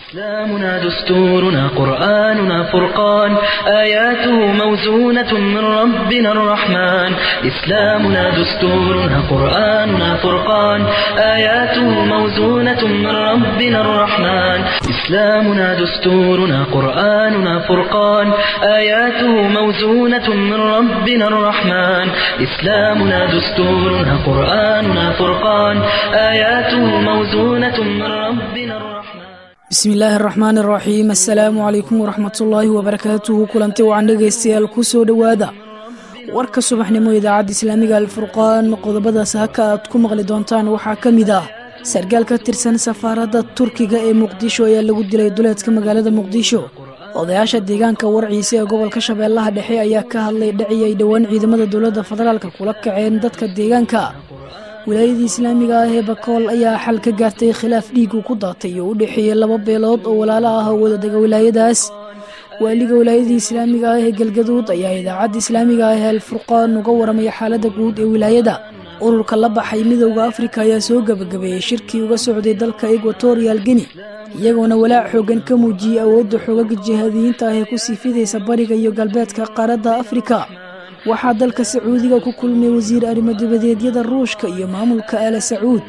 إسلامنا دستورنا قرآننا فرقان آياته موزونة من ربنا الرحمن إسلامنا دستورنا قرآننا فرقان آياته موزونة من ربنا الرحمن إسلامنا دستورنا قرآننا فرقان آياته موزونة من ربنا الرحمن إسلامنا دستورنا قرآننا فرقان آياته موزونة من ربنا الرحمن bismi illaahi araxmaan araxiim assalaamu calaykum waraxmatullaahi wabarakaatuhu kulanti wacan dhegaystayaal ku soo dhowaada warka subaxnimo idaacadda islaamiga alfurqaan qodobadaas haka aad ku maqli doontaan waxaa ka mid ah sargaal ka tirsan safaaradda turkiga ee muqdisho ayaa lagu dilay duleedka magaalada muqdisho odayaasha deegaanka warciisa ee gobolka shabeellaha dhexe ayaa ka hadlay dhaci ay dhowaan ciidamada dowladda federaalka kula kaceen dadka deegaanka wilaayadii islaamiga ah ee bakool ayaa xal ka gaartay khilaaf dhiigu ku daatay oo u dhexeeyey laba beelood oo walaalo ah oo wadadega wilaayadaas waaliga wilaayadii islaamiga ah ee galgaduud ayaa idaacadda islaamiga ah ee alfurqaan uga waramaya xaaladda guud ee wilaayada ururka la baxay midowda afrika ayaa soo gebagabeeyey shirkii uga socday dalka equatorial geni iyagoona walaac xoogan ka muujiyey awoodda xoogaga jihaadiyiinta ah ee ku sii fidaysa bariga iyo galbeedka qaaradda afrika waxaa dalka sacuudiga ku kulmay wasiir arrimo dibadeedyada ruushka iyo maamulka aala sacuud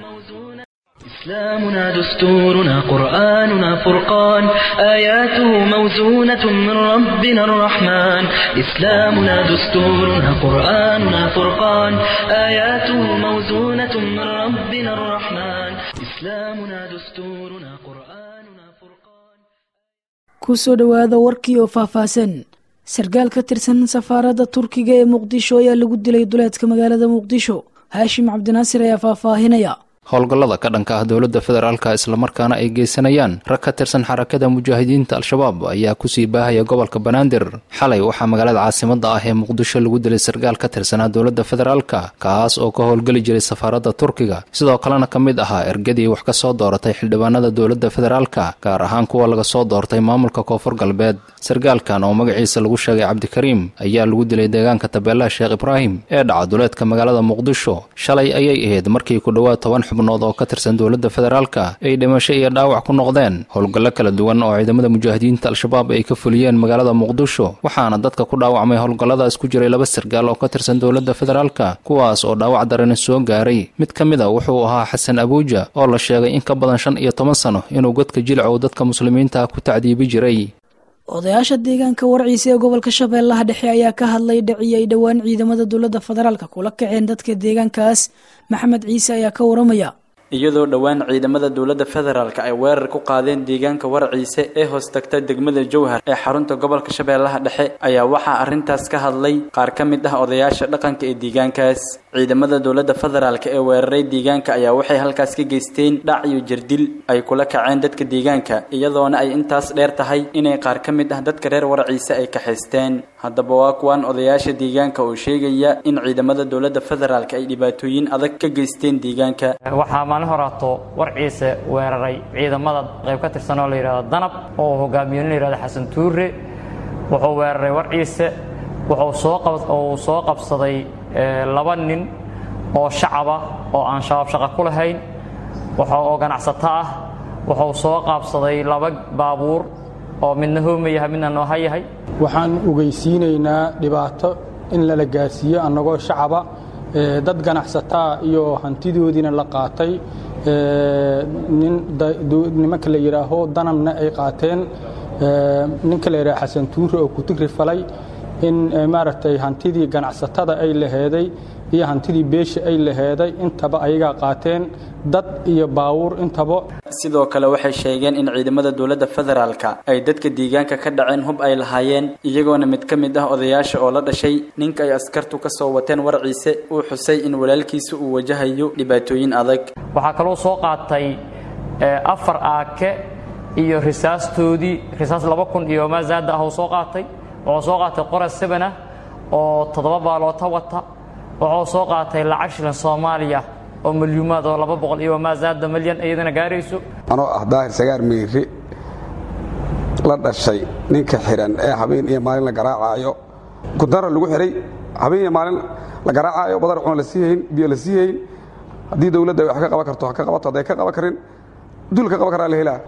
إسلامنا دستورنا قرآننا فرقان آياته موزونة من ربنا الرحمن إسلامنا دستورنا قرآننا فرقان آياته موزونة من ربنا الرحمن إسلامنا دستورنا قرآننا فرقان kusoo dhowaada warkii oo faahfaahsan sargaal ka tirsan safaaradda turkiga ee muqdisho ayaa lagu dilay duleedka magaalada muqdisho haashim cabdinaasir ayaa faahfaahinaya howlgallada ka dhanka ah dowladda federaalka islamarkaana ay geysanayaan rag ka tirsan xarakada mujaahidiinta al-shabaab ayaa kusii baahaya gobolka banaadir xalay waxaa magaalada caasimada ah ee muqdisho lagu dilay sargaal ka tirsanaa dowladda federaalka kaas oo ka howlgeli jiray safaaradda turkiga sidoo kalena ka mid ahaa ergadii wax ka soo dooratay xildhibaanada dowladda federaalka gaar ahaan kuwa laga soo doortay maamulka koonfur galbeed sargaalkan oo magaciisa lagu sheegay cabdikariim ayaa lagu dilay deegaanka tabeelaha sheekh ibraahim ee dhaca duleedka magaalada muqdisho shalay ayay ahayd markii ku dhowaad toban xubnood oo ka tirsan dowladda federaalka ay dhimasho iyo dhaawac ku noqdeen howlgallo kala duwan oo ciidamada mujaahidiinta al-shabaab ay ka fuliyeen magaalada muqdisho waxaana dadka ku dhaawacmay howlgalladaas ku jiray laba sargaal oo ka tirsan dowladda federaalka kuwaas oo dhaawac darani soo gaaray mid ka mid a wuxuu ahaa xasan abuuja oo la sheegay in ka badan shan iyo toban sano inuu godka jilcow dadka muslimiinta ku tacdiibi jiray odayaasha deegaanka warciisa ee gobolka shabeellaha dhexe ayaa ka hadlay dhaci ay dhowaan ciidamada dowladda federaalka kula kaceen dadka deegaankaas maxamed ciise ayaa ka waramaya iyadoo dhowaan ciidamada dowladda federaalka ay weerar ku qaadeen deegaanka warciise ee hoos tagta degmada jowhar ee xarunta gobolka shabeellaha dhexe ayaa waxaa arrintaas ka hadlay qaar ka mid ah odayaasha dhaqanka ee deegaankaas ciidamada dowladda federaalka ee weeraray deegaanka ayaa waxay halkaas ka geysteen dhac iyo jirdil ay kula kaceen dadka deegaanka iyadoona ay intaas dheer tahay inay qaar ka mid ah dadka reer warciise ay kaxaysteen haddaba waa kuwan odayaasha deegaanka oo sheegaya in ciidamada dowladda federaalka ay dhibaatooyin adag ka geysteen deegaanka maalin horaato warciise weeraray ciidamada qayb ka tirsan oo la yidhahdo danab oo hogaamiye la yidhahdo xasan tuure wuxuu weeraray warciise wuxuu soo qabsaday laba nin oo shacaba oo aan shabaab shaqa ku lahayn oo ganacsato ah wuxuu soo qaabsaday laba baabuur oo midna hooma yahay midna nooha yahay waxaan ogeysiinaynaa dhibaato in lala gaarsiiyo annagoo shacaba dad ganacsataa iyo hantidoodiina la qaatay nimanka la yidhaaho danabna ay qaateen ninka la yidhaho xasan tuure oo kutigri falay in maaragtay hantidii ganacsatada ay laheeday iyo hantidii beesha ay laheeday intaba ayagaa qaateen dad iyo baawuur intaba sidoo kale waxay sheegeen in ciidamada dowladda federaalka ay dadka deegaanka ka dhaceen hub ay lahaayeen iyagoona mid ka mid ah odayaasha oo la dhashay ninka ay askartu ka soo wateen warciise uu xusay in walaalkiisa uu wajahayo dhibaatooyin adag waxaa kaloo soo qaatay afar aake iyo risaastoodii risaas laba kun iyo maazaada ah oo soo qaatay wuxuu soo qaatay qoras seban ah oo toddoba baaloota wata wuxuu soo qaatay lacag shilan soomaaliya oo milyuumaad oo laba boqol iyo maazaada milyan iyadana gaarayso anoo ah daahir sagaar meyri la dhashay ninka xihan ee habeen iyo maalin la garaacaayo gudara lagu xihay habeen iyo maalin la garaacaayo badar cuna la sii hayn biyo la sii hayn haddii dowladda wax ka qaban karto ha ka qabato hadday ka qaban karin dul ka qaban karaa la helaa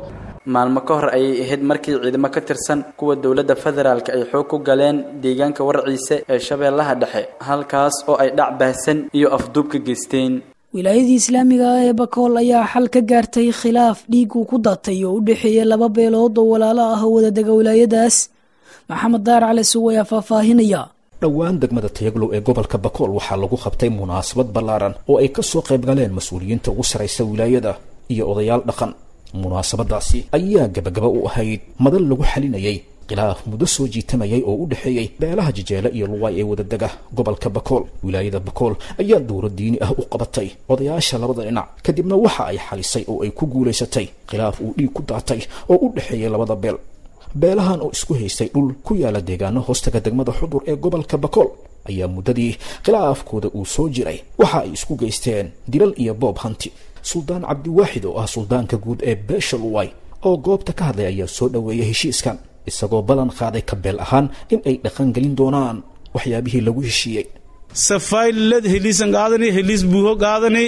maalmo ka hor ayay ahayd markii ciidamo ka tirsan kuwa dowladda federaalk ay xoog ku galeen deegaanka warciise ee shabeellaha dhexe halkaas oo ay dhac baahsan iyo afduub ka geysteen wilaayadii islaamiga ah ee bakool ayaa xal ka gaartay khilaaf dhiig uu ku datay oo u dhexeeya laba beelood oo walaalo ah oo wadadega wilaayadaas maxamed daar cali suw ayaa faahfaahinaya dhowaan degmada tayaglow ee gobolka bakool waxaa lagu qabtay munaasabad ballaaran oo ay ka soo qayb galeen mas-uuliyiinta ugu saraysa wilaayada iyo odayaal dhaqan munaasabadaasi ayaa gabagaba u ahayd madal lagu xalinayay khilaaf muddo soo jiitamayay oo u dhexeeyey beelaha jijeele iyo luwaay ee wadadega gobolka bakool wilaayada bakool ayaa dowro diini ah u qabatay odayaasha labada dhinac kadibna waxa ay xalisay oo ay ku guulaysatay khilaaf uu dhiig ku daatay oo u dhexeeyey labada beel beelahan oo isku haystay dhul ku yaala deegaano hoostaga degmada xudur ee gobolka bakool ayaa muddadii khilaafkooda uu soo jiray waxa ay isku geysteen dilal iyo boob hanti suldaan cabdiwaaxid oo ah suldaanka guud ee beesha luway oo goobta ka hadlay ayaa soo dhoweeyay heshiiskan isagoo ballan qaaday ka beel ahaan in ay dhaqangelin doonaan waxyaabihii lagu heshiiyey safaylad heliisan qaadani heliis buuho qaadani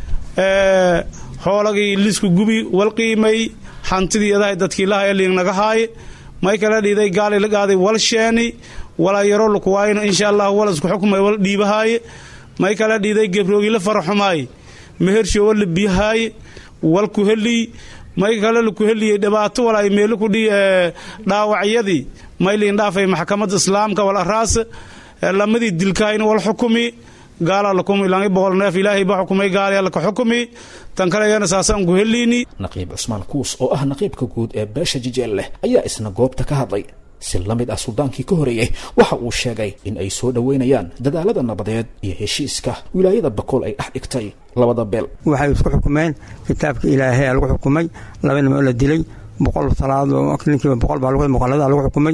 xoolagii liisku gubi wal qiimay hantidii adahay dadkii lahaya liingnaga haaye may kala dhiiday gaali la qaaday wal sheeni walaa yaro lukuwaayno insha allah wal isku xukumay wal dhiibahaaye may kala dhiiday gebroogi la faraxumaaye mehersho wal la biyahaaye wal ku helii may kale laku heliyey dhibaato wal ay meelo kudhi dhaawacyadii may liin dhaafay maxkamadda islaamka wal araas lamadii dilkaayna wal xukumi gaala lakumi langi boqol neef ilaahay ba xukumay gaaliya laka xukumi tan kale ayana saasaan ku heliini naqiib cusmaan kuus oo ah naqiibka guud ee beesha jijeel leh ayaa isna goobta ka hadlay si la mid ah suldaankii ka horeeyey waxa uu sheegay in ay soo dhoweynayaan dadaalada nabadeed iyo heshiiska wilaayada bakool ay dhex dhigtay labada beel waxay isku xukumeen kitaabka ilaahay aa lagu xukumay laba nim oo la dilay boqol salaad ninkiiba boqol baa muqallada lagu xukumay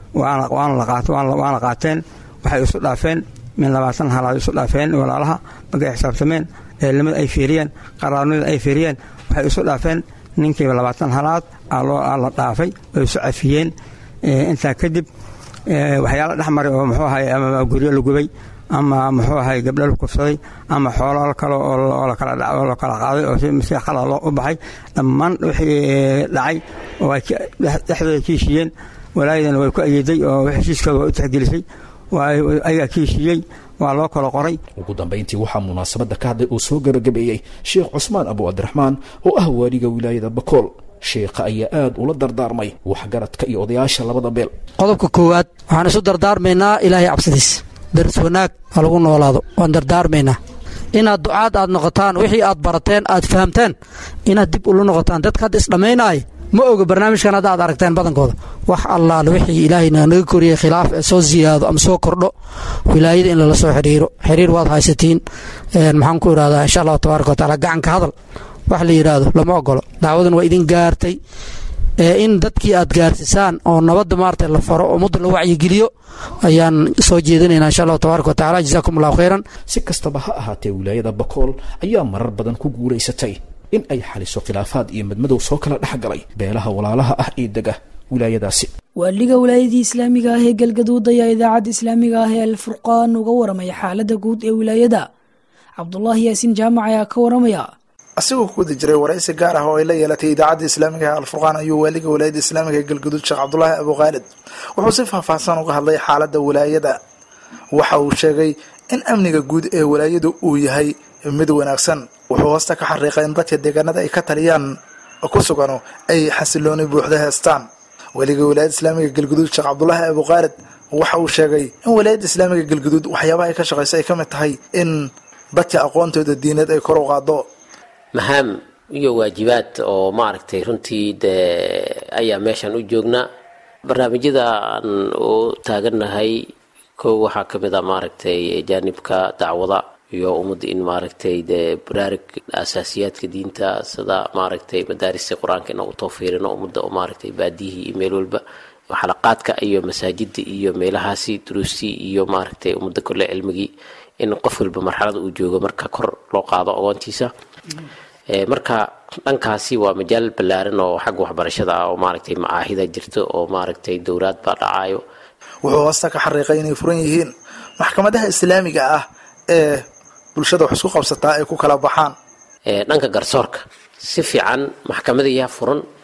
waana qaateen waxay isu dhaafeen min labaatan halaad isu dhaafeen walaalaha markay xisaabtameen eelimada ay fiiriyeen qaraarnida ay fiiriyeen waxay isu dhaafeen ninkiiba labaatan halaad aa la dhaafay oo isu cafiyeen intaa kadib waxyaala dhex maray oo muxuu ahay ama guryo la gubay ama muxuu ahay gabdho la kufsaday ama xoolo kale oo la kala qaaday oo si khalad loo u baxay dhammaan wixii dhacay oo ay dhexdooda ka heshiiyeen walaayadana way ku ayeeday oo heshiiskooda waa u tixgelisay ayagaa ka heshiiyey waa loo kala qoray ugu dambayntii waxaa munaasabadda ka hadlay oo soo gebagabeeyey sheekh cusmaan abu cabdiraxmaan oo ah waaliga wilaayada bakool sheekha ayaa aad ula dardaarmay waxgaradka iyo odayaasha labada beel qodobka koowaad waxaan isu dardaarmaynaa ilaahay cabsidiis daris wanaag ha lagu noolaado waan dardaarmaynaa inaad ducaad aad noqotaan wixii aad barateen aad fahamteen inaad dib ula noqotaan dadka hadda isdhammaynaaya ma oga barnaamijkan hadda aad aragteen badankooda wax allaale wixii ilaahayna naga koriyey khilaaf ee soo siyaado ama soo kordho wilaayada in lala soo xidhiiro xiriir waad haysatiin maxaan ku idhahdaa insha allahu tabaaraka wataala gacanka hadal wax la yidhaahdo lama ogolo dacwadan waa idin gaartay in dadkii aad gaarsisaan oo nabadda maarata la faro oo mudda la wacyigeliyo ayaan soo jeedinaynaa insha allahu tabaaraka wataala jazaakum allahu khayran si kastaba ha ahaatee wilaayada bakool ayaa marar badan ku guulaysatay in ay xaliso khilaafaad iyo madmadow soo kala dhex galay beelaha walaalaha ah ee dega wilaayadaasi waaliga wilaayadii islaamiga ah ee galgaduud ayaa idaacadda islaamiga ah ee alfurqaan uga waramaya xaaladda guud ee wilaayada cabdulaahi yaasiin jaamac ayaa ka waramaya asigoo ku wadi jiray waraysi gaar ah oo ay la yeelatay idaacadda islaamiga ee alfurqaan ayuu waaliga wilaayada islaamiga ee galgaduud sheekh cabdulaahi abukhaalid wuxuu si faahfaahsan uga hadlay xaaladda wilaayada waxa uu sheegay in amniga guud ee wilaayadu uu yahay mid wanaagsan wuxuu hoosta ka xariiqay in dadka deegaanada ay ka taliyaan ku sugano ay xasilooni buuxda heestaan weliga wilaayada islaamiga galguduud sheekh cabdulaahi abukhaalid waxa uu sheegay in wilaayada islaamiga galguduud waxyaabaha ay ka shaqayso ay ka mid tahay in dadka aqoontooda diineed ay kor u qaado mahaam iyo waajibaad oo maaragtay runtii dee ayaa meeshan u joognaa barnaamijyada aan u taagannahay kow waxaa ka mid a maaragtay jaanibka dacwada iyo ummadda in maaragtay dee baraarug asaasiyaadka diinta sida maaragtay madaarista qur-aanka inaan u toofiirino ummadda oo maaragtay baadiyihii iyo meel walba xalaqaadka iyo masaajida iyo meelahaasi duruustii iyo maaragtay ummadda kole cilmigii in qof walba marxalada uu joogo marka kor loo qaado aqoontiisa marka dhankaasi waa majaal ballaaran oo xagga waxbarashada ah oo maaragtay macaahida jirto oo maaragtay dowlaad baa dhacayo wuxuu hoosta ka xariiqay inay furan yihiin maxkamadaha islaamiga ah ee bulshada wax isku qabsataa ay ku kala baxaan dhanka garsoorka si fiican maxkamadayaa furan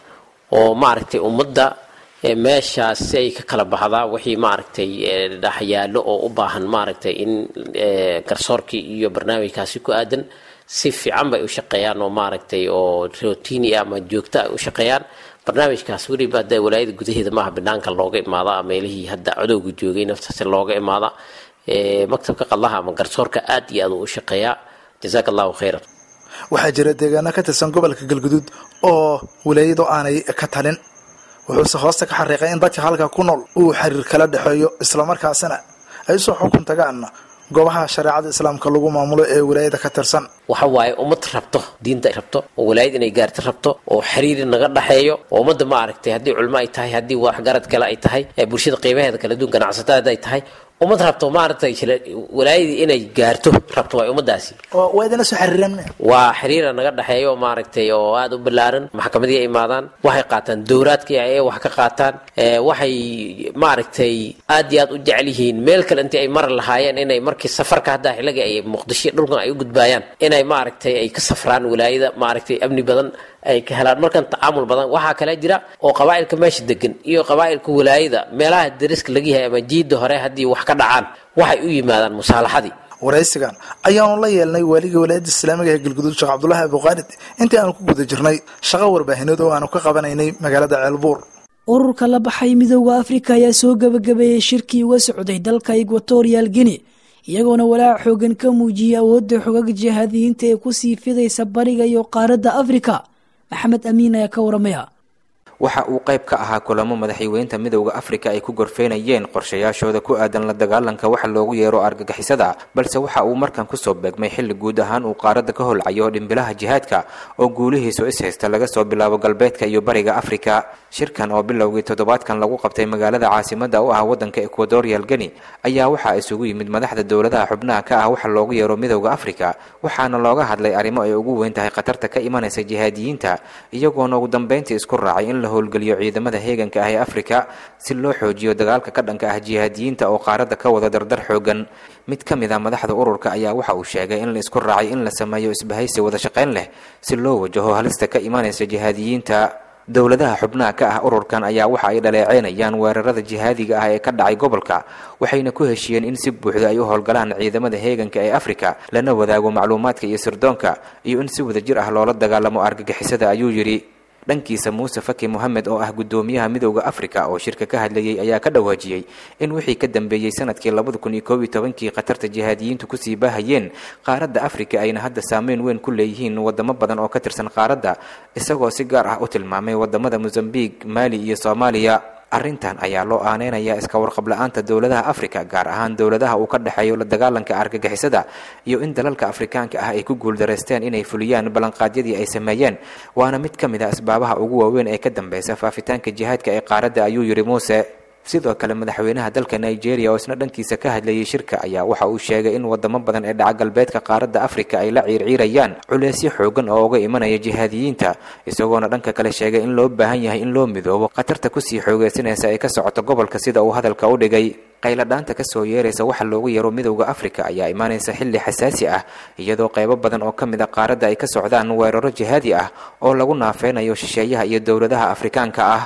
oo maaragtay ummadda meeshaas si ay ka kala baxdaa wixii maaragtay dhexyaalo oo u baahan maaragtay in garsoorkii iyo barnaamijkaasi ku aadan si fiican bay u shaqeeyaan oo maaragtay oo routini ama joogto ay u shaqeeyaan barnaamijkaas weliba hadda walaayada gudaheeda maaha banaanka looga imaada meelihii hadda codowga joogay naftaasi looga imaada maktabka qadlaha ama garsoorka aad iyo aad u shaqeeyaa jazaaka allahu khayran waxaa jira deegaano ka tirsan gobolka galguduud oo walaayadu aanay ka talin wuxuuse hoosta ka xariiqay in dadka halka ku nool uu xiriir kala dhexeeyo islamarkaasina ay usoo xukun tagaan goobaha shareecada islaamka lagu maamulo ee walaayada ka tirsan waxa waaye ummad rabto diinta ay rabto oo walaayad inay gaarta rabto oo xiriiri naga dhexeeyo oo ummadda ma aragtay haddii culmo ay tahay haddii waxgarad kale ay tahay bulshada qiimaheeda kala duwan ganacsatada ay tahay ummad rabto maaragtay walaayadii inay gaarto rabto waay ummadaasi waa idina soo xiriireen waa xiriira naga dhexeeyo maaragtay oo aada u ballaaran maxkamadii ay imaadaan waxay qaataan dowraadkii ay wax ka qaataan waxay maaragtay aad iyo aad u jecel yihiin meel kale intii ay mari lahaayeen inay markii safarka hadda xilliga ay muqdisho dhulkan ay u gudbaayaan inay maaragtay ay ka safraan walaayada maaragtay amni badan ay ka helaan markan tacaamul badan waxaa kale jira oo qabaa'ilka meesha degan iyo qabaa'ilka walaayada meelaha dariska laga yahay ama jiida hore haddii wax ka dhacaan waxay u yimaadaan musaalaxadii waraysigan ayaanu la yeelnay waaliga walaayadda islaamiga ee galguduud sheekh cabdulaahi abuqaalid intii aanu ku guda jirnay shaqo warbaahineed oo aanu ka qabanaynay magaalada ceelbuur ururka la baxay midooda afrika ayaa soo gebagabeeyey shirkii uga socday dalka equatorial guinea iyagoona walaac xoogan ka muujiyay awoodda xogaga jihaadiyiinta ee kusii fidaysa bariga iyo qaaradda afrika maxamed amiin ayaa ka waramaya waxa uu qayb ka ahaa kulamo madaxweynta midowda afrika ay ku gorfeynayeen qorshayaashooda ku aadan la dagaalanka waxa loogu yeero argagixisada balse waxa uu markan kusoo beegmay xilli guud ahaan uu qaaradda ka holcayo dhimbilaha jihaadka oo guulihiisu ishaysta laga soo bilaabo galbeedka iyo bariga afrika shirkan oo bilowgii toddobaadkan lagu qabtay magaalada caasimada u ah wadanka ecuadorial geni ayaa waxaa isugu yimid madaxda dowladaha xubnaha ka ah waxa loogu yeero midowda afrika waxaana looga hadlay arrimo ay ugu weyn tahay khatarta ka imanaysa jihaadiyiinta iyagoona ugu dambeyntii isku raacay in la howlgeliyo ciidamada heeganka ah ee afrika si loo xoojiyo dagaalka ka dhanka ah jihaadiyiinta oo qaaradda ka wada dardar xoogan mid ka mid a madaxda ururka ayaa waxa uu sheegay in la isku raacay in la sameeyo isbahaysi wada shaqayn leh si loo wajaho halista ka imanaysa jihaadiyiinta dowladaha xubnaha ka ah ururkan ayaa waxa ay dhaleeceynayaan weerarada jihaadiga ah ee ka dhacay gobolka waxayna ku heshiyeen in si buuxda ay u howlgalaan ciidamada heeganka ee afrika lana wadaago macluumaadka iyo sirdoonka iyo in si wadajir ah loola dagaalamo argagixisada ayuu yidhi dhankiisa muuse faki mohamed oo ah guddoomiyaha midowda afrika oo shirka ka hadlayay ayaa ka dhawaajiyey in wixii ka dambeeyey sanadkii labada kun iyo koob iyo tobankii khatarta jihaadiyiintu kusii baahayeen qaaradda afrika ayna hadda saameyn weyn ku leeyihiin wadamo badan oo ka tirsan qaaradda isagoo si gaar ah u tilmaamay wadamada mosambiq maali iyo soomaaliya arrintan ayaa loo aaneynayaa iska warqab la-aanta dowladaha afrika gaar ahaan dowladaha uu ka dhexeeyo la dagaalanka argagixisada iyo in dalalka afrikaanka ah ay ku guuldareysteen inay fuliyaan ballanqaadyadii ay sameeyeen waana mid ka mid a asbaabaha ugu waaweyn ee ka dambeysa faafitaanka jihaadka ee qaaradda ayuu yidhi muuse sidoo kale madaxweynaha dalka nigeria oo isna dhankiisa ka hadlayay shirka ayaa waxa uu sheegay in wadamo badan ee dhaca galbeedka qaaradda afrika ay la ciirciirayaan culeysyo xoogan oo uga imanaya jihaadiyiinta isagoona dhanka kale sheegay in loo baahan yahay in loo midoobo khatarta kusii xoogeysanaysa ee ka socoto gobolka sida uu hadalka u dhigay qayladhaanta kasoo yeeraysa waxa loogu yeero midowda afrika ayaa imaanaysa xilli xasaasi ah iyadoo qaybo badan oo ka mid a qaaradda ay ka socdaan weeraro jihaadi ah oo lagu naafeynayo shisheeyaha iyo dowladaha afrikaanka ah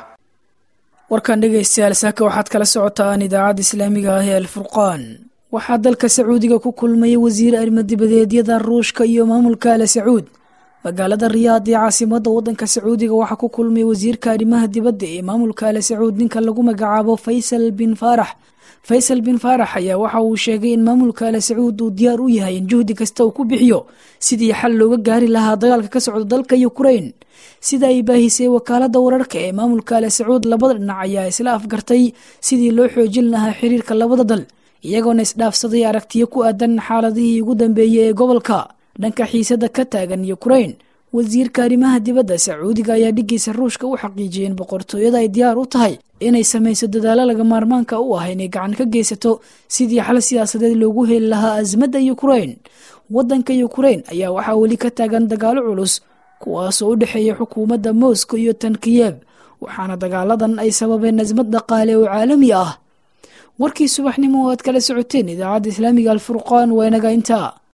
warkan dhegaystayaal saaka waxaad kala socotaan idaacadda islaamiga ah ee alfurqaan waxaa dalka sacuudiga ku kulmaya wasiir arrimo-dibadeedyada ruushka iyo maamulka ale sacuud magaalada riyaad ee caasimada wadanka sacuudiga waxaa ku kulmay wasiirka arrimaha dibadda ee maamulka ale sacuud ninka lagu magacaabo faysal bin faarax faysal bin faarax ayaa waxa uu sheegay in maamulka ale sacuud uu diyaar u yahay in juhdi kasta uu ku bixiyo sidii xal looga gaari lahaa dagaalka ka socda dalka ukrain sida ay baahisay wakaalada wararka ee maamulka ale sacuud labada dhinac ayaa isla afgartay sidii loo xoojin lahaa xiriirka labada dal iyagoona isdhaafsaday aragtiyo ku aadan xaaladihii ugu dambeeyey ee gobolka dhanka xiisada ka taagan ukrain wasiirka arrimaha dibadda sacuudiga ayaa dhigiisa ruushka u xaqiijiyay in boqortooyada ay diyaar u tahay inay samayso dadaalo laga maarmaanka u ah inay gacan ka geysato sidii xal siyaasadeed loogu heli lahaa asmadda ukrain wadanka ukrain ayaa waxaa weli ka taagan dagaalo culus kuwaasoo u dhexeeya xukuumadda moscow iyo tan kiyev waxaana dagaaladan ay sababeen asmad dhaqaale oo caalami ah warkii subaxnimo oo aad kala socoteen idaacadda islaamiga alfurqaan waa inaga intaa